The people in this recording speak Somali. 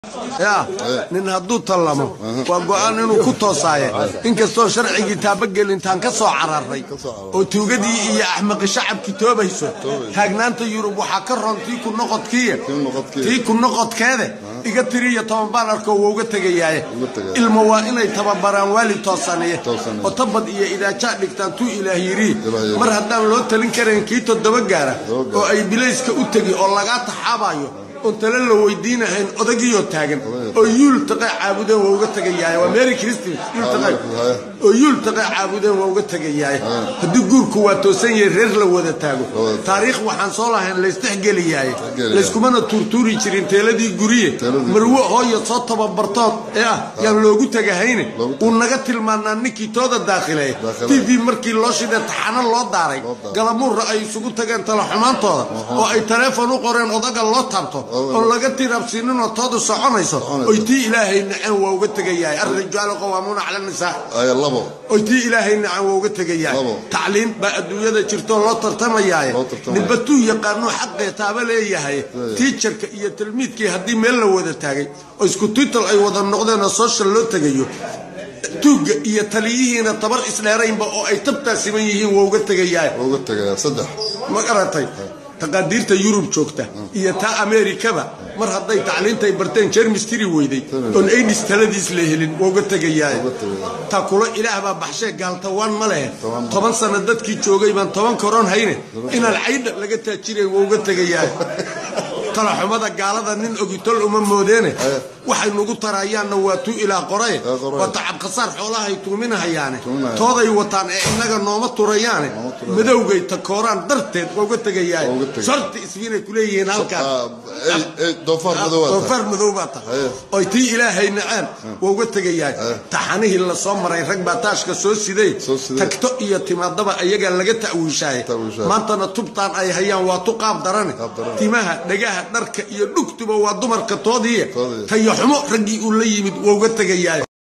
ya nin hadduu tallamo waa go-aan inuu ku toosaaye inkastoo sharcigii taabagelintaan ka soo cararay oo tuugadii iyo axmaqi shacabkii toobayso taagnaanta yurub waxaa ka roon tii ku noqodkiiya tii ku noqodkeede iga tiriyo toban baalarko wouga tegayaaye ilma waa inay tababaraan waali toosaniye oo tabad iyo idaajaa dhigtaan tuu ilaah yidhi mar haddaan loo talin karayn kii toddoba gaara oo ay bilayska u tegi oo lagaa taxaabayo oon tale la weydiinahayn odagiioo taagan oo yuul taqe caabudeen waa uga tegayaay waa mary christmas oo yuul taqe caabudeen waa uga tegayaay haddii guurku waa toosan yahay reer la wada taago taariikh waxaan soo lahayn laysdhexgeliyaay layskumana tuurtuuri jirin teeladii guriye marwo hooya soo tababartood ee ah yaan loogu tegahayne uu naga tilmaanaa ninkii tooda daakhileeya t v markii loo shidee taxano loo daaray galamuurra ay isugu tageen talaxumaantooda oo ay taleefon u qoreen odaga loo taabto oon laga tirabsiininoo toodu soconayso oy tii ilaahay naceen waa uga tegayahay alrijaalu qawaamuuna cala nisaa oy tii ilaahay naceen waa uga tegayahay tacliin baa adduunyada jirtoo loo tartamayaaye nibatuu yaqaanuu xaqee taaba leeyahay tiijarka iyo tilmiidkii haddii meel la wada taagay oo isku tiital ay wada noqdeenoo soshal loo tegayo tuugga iyo taliyihiina tabar isdheeraynba oo ay tabtaa siman yihiin waa uga tegayahay ma garatay taqaadiirta yurub joogta iyo taa ameerikaba mar hadday tacliintay barteen jermistiri weyday oon aidis taladiis la helin waa uga tegayaay taa kulo ilaah baa baxshee gaaltawaan ma lehe toban sanno dadkii joogay baan toban koron hayne inaan caydha laga taajiray waa uga tegayaay talaxumada gaalada nin ogitol uma moodeene waxay nugu tarayaanna waa tuu ilaa qoraye waa tacabkhasaar xoolahay tuuminahayaane tooday wataan ee innaga nooma turayaane madowgay takooraan darteed waa uga tegayaay sharti isbiinay kuleeyihiin halkaas doofaar madow baa tahay oy tii ilaahay naceen waa uga tegayaay taxanihii la soo maray rag baa taashka soo siday tagto iyo timaadaba ayagaa laga ta'wiishaaye maantana tubtaan ay hayaan waa tu qaab darane timaha dhagaha dharka iyo dhugtuba waa dumarka toodiiya tayo xumo raggii uu la yimid waa uga tegayaay